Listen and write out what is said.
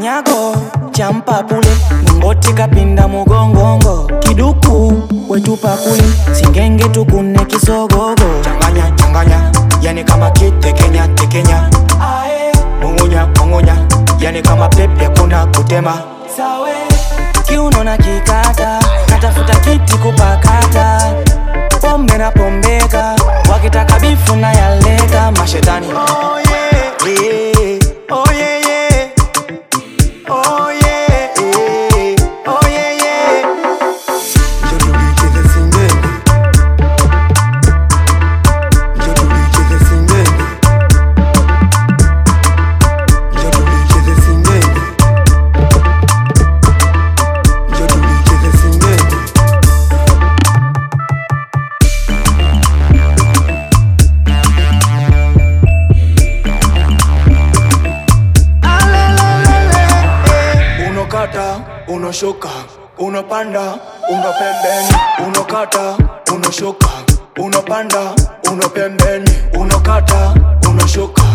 kinyago champa pule mungoti kapinda mugongongo kiduku wetupa kule singenge tukune kisogogo changanya changanya yani kama kitekenya tekenya mungunya mungunya yani kama pepe kuna kutema sawe kiuno na kikata natafuta kiti kupakata pombe na pombeka wakitaka bifu na yaleta mashetani oh, yeah. Yeah. Oh, yeah, yeah. Oh, yeah, yeah. Oh, yeah, yeah. Njoo tulicheze singenge. Njoo tulicheze singenge. Njoo tulicheze singenge. Njoo tulicheze singenge. unokata unoshuka unopanda uno pembeni unokata unoshuka unopanda uno pembeni unokata unoshuka